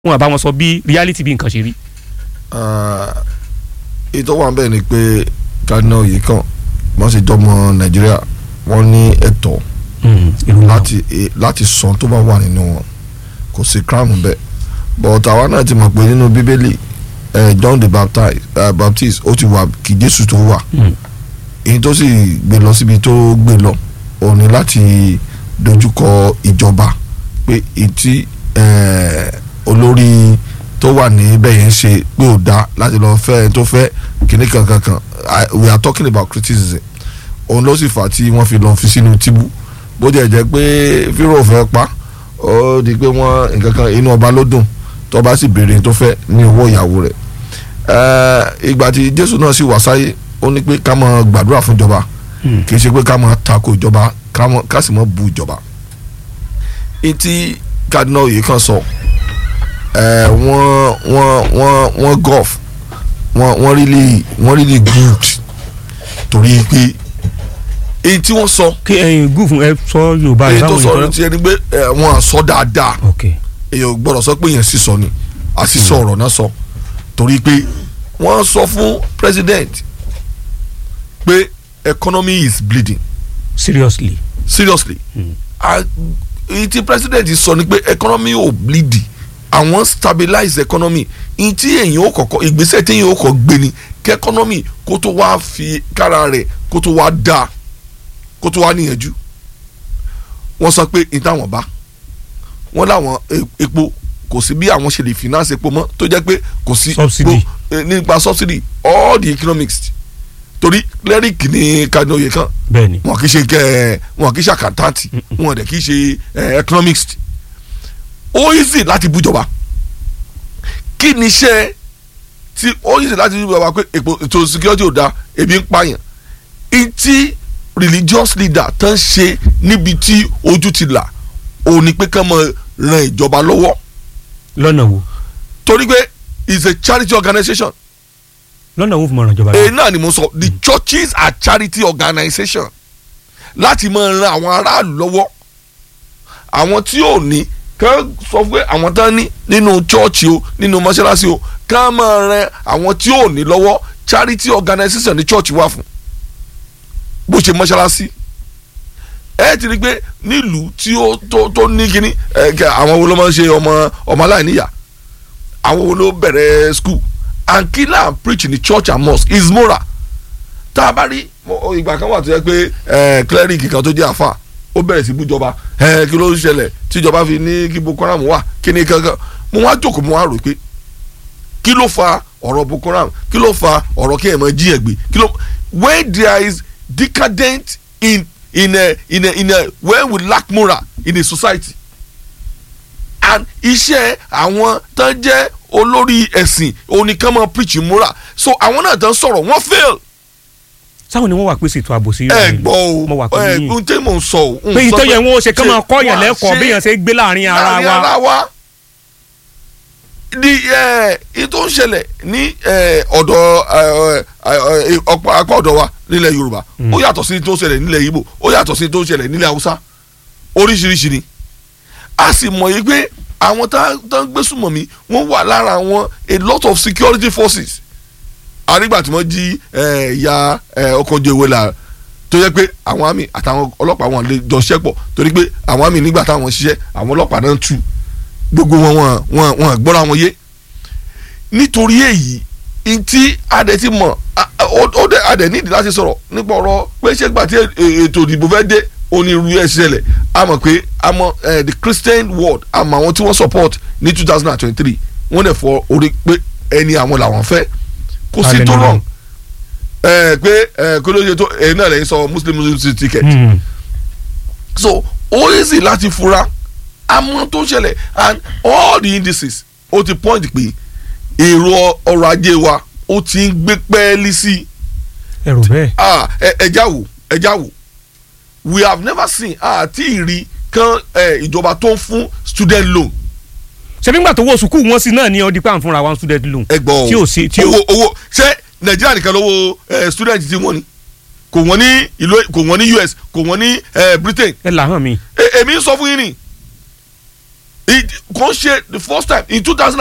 wọn àbá wọn sọ bí reality bí nǹkan ṣe rí. ètò wà bẹ́ẹ̀ ni pé Cardinal yìí kàn wọ́n sì jọmọ Nàìjíríà wọ́n ní ẹ̀tọ́ láti láti sọ tó bá wà nínú wọn kò sí crown bẹ́ẹ̀ but àwa náà ti mọ̀ pé nínú Bíbélì eh, John the Baptist, uh, Baptist ó ti wà kí Jésù tó wà èyí tó sì gbé lọ síbi tó gbé lọ òun ni láti dojúkọ ìjọba pé ìtí olórí tó wà níbẹ̀ yẹn ṣe pé ò dá láti lọ fẹ́ tó fẹ́ kíní kankan kan we are talking about criticism òun ló sì fà tí wọ́n fi lọ fi sínú tíbú bó jẹ́ jẹ́ pé fírò fẹ́ pa ó di pé wọ́n nǹkan kan inú ọba ló dùn tó bá sì béèrè tó fẹ́ ní owó ìyàwó rẹ̀ ìgbà tí Jésù náà sì wá sáyé ó ní pé ká máa gbàdúrà fún ìjọba kì í ṣe pé ká máa tako ìjọba ká sì máa bu ìjọba etí Cardinal yìí kan sọ wọ́n wọ́n wọ́n wọ́n golf wọ́n wọ́n really wọ́n really good torí pé èyí tí wọ́n sọ. kí ẹyin gúfù ẹ sọ yorùbá rẹ èyí tó báwo sọ yẹn ti ẹni pé wọ́n á sọ dáadáa ok èyàn ò gbọ́dọ̀ sọ pé yẹn sísọ ni àsìsọ ọ̀rọ̀ náà sọ torí pé wọ́n sọ fún president pé economy is bleeding seriously seriously Ah, èyí tí president sọ ni pé economy ò bleed àwọn stabilize economy èyí tí èyàn ò kọ́kọ́ ìgbésẹ̀ tí èyàn ò kọ́ gbé ni kí economy kó tó wá fi kára rẹ̀ kó tó wá dáa kó tó wá níyànjú wọ́n sọ pé ìtàwọn bá wọ́n láwọn e- epo kò sí bí àwọn ṣe lè finance epo mọ́ tó jẹ́ pé kò sí Subsidy. epo, eh, nípa subsidy all the economics torí cleric ní Cardinal Oyekan bẹ́ẹ̀ni wọn kì í ṣe kẹ wọn kì í ṣe àkàntàntì wọn dẹ̀ kì í ṣe eh, economics ó easy láti bújọba kí ni iṣẹ́ tí ó easy láti bújọba pé èpo ètò security ò da ebi ń pààyàn ìtí religious leader tán ṣe níbi tí ojú ti là òun ni pé kán máa ran ìjọba lọ́wọ́ lọ́nà wo torí pé it's a charity organisation lọ́nà wo fún mọ̀ràn ìjọba èyí náà ni mo sọ the churches are charity organisation láti máa ran àwọn aráàlú lọ́wọ́ àwọn tí ò ní kàn sọ pé àwọn tán ní nínú chọ́ọ̀chì o nínú mọ́ṣáláṣí o kàn máa ran àwọn tí ò ní lọ́wọ́ charity organisation ní chọ́ọ̀chì wà fún bó ṣe mọ́ṣáláṣí ẹ ti rí i pé nílùú tí ó tó tó ní kíní ẹ kẹ àwọn wo ló máa ń ṣe ọmọ ọmọ aláìníyà àwọn wo ló bẹ̀rẹ̀ school and kill and preach in the church and mosque is moral tá a bá rí mo- ìgbà kan wà tó yẹ pé ẹ cleric kan tó jẹ́ àfà ó bẹ̀rẹ̀ sí bújọba ẹ kí ló ń ṣẹlẹ̀ tíjọba fi ní kí Boko Haram wà kí ni kankan mo wá jókòó mo wá rò pé kí ló fa ọ̀rọ̀ Boko Haram kí ló fa ọ̀rọ̀ kí ẹ̀ mọ̀ jí ẹ̀ gbé kí ló when there is decadent in in a in a in a when we lack moral in a society and iṣẹ́ àwọn tán jẹ́ olórí ẹ̀sìn oníkan máa preach moral so àwọn náà tán sọ̀rọ̀ wọ́n fail sáwọn ni wọ́n wà pèsè ètò ààbò sí ẹ gbọ́ mo wà o pẹ̀lú ẹ yín n tẹ́ mò ń sọ o. n pé sọ ìtọ́jú ẹ̀ wọ́n ṣe kán máa kọ́ yàn wọ́n á lẹ́kọ̀ọ́ ṣe bí yàn ṣe gbé láàrin ara láàrin wa ara wa di ẹ ètò ń ṣẹlẹ̀ ní ẹ, ọ̀dọ̀ ẹ, ẹ, ẹ, ọ̀pọ̀ apá ọ̀dọ̀ wa nílẹ̀ Yorùbá ó yàtọ̀ sí tó ń ṣẹlẹ̀ nílẹ̀ Ìgbò ó yàtọ̀ sí tó ń ṣẹlẹ̀ nílẹ̀ Haúsá oríṣiríṣi ni a sì mọ̀ yìí pé àwọn tá tá ń gbé súnmọ̀ mi wọ́n wà lára àwọn a lot of security forces àrígbà tí wọ́n jí ẹ, ìyá ẹ, ọkọ̀ ojú ewé la tó yẹ pé àwọn àmì àtàwọn ọlọ́pàá wọn lè jọ ṣiṣẹ́ pọ̀ torí pé àwọn àmì nígbà táwọn ṣiṣẹ́ àwọn ọlọ́pàá náà ń tú gbogbo wọn wọn wọn wọn gbọ́ra wọn yé nítorí èyí ntí adẹ ti mọ̀ a- a- ó ó dẹ adẹ nídìí láti sọ̀rọ̀ nípa ọ̀rọ̀ pé ṣé gbà tí è- ètò ìdìbò fẹ́ dé onírú ẹ̀ ṣẹlẹ̀ a mọ̀ pé a mọ̀ eh, the Christian world a mọ̀ àwọn tí wọ́n support ní two thousand and twenty-three wọ́n dẹ̀ fọ orí pé ẹni àwọn làwọn fẹ́ kò sí Alẹ́ tó nínú. wrong ẹ pé ẹ kó ló ṣe tó ẹ náà lẹ́yìn sọ muslim muslim ticket Hmm. so ó easy láti fura àmọ́ tó ṣẹlẹ̀ and all the indices ó ti point pé èrò ọrọ̀ ajé wa ó ti ń gbé pẹ́ẹ́lí sí i ẹrù bẹ́ẹ̀ ah ẹ ẹja wò ẹja wò we have never seen àti ìrí kan ẹ, ìjọba tó ń fún student loan ṣebí ńgbà tó wọ sùkúù wọn sí náà ní ọdí pa ń fúnra wa student loan ẹ gbọ́ o tí ò sí tí ò owó owó ṣé nàìjíríà nìkan lówó ẹ, student ti wọ́n ni kò wọ́n ní ìlú kò wọ́n ní US kò wọ́n ní ẹ, Britain ẹ là hàn mí E- èmi ń sọ fún yín ni It- kò ń ṣe the first time in two thousand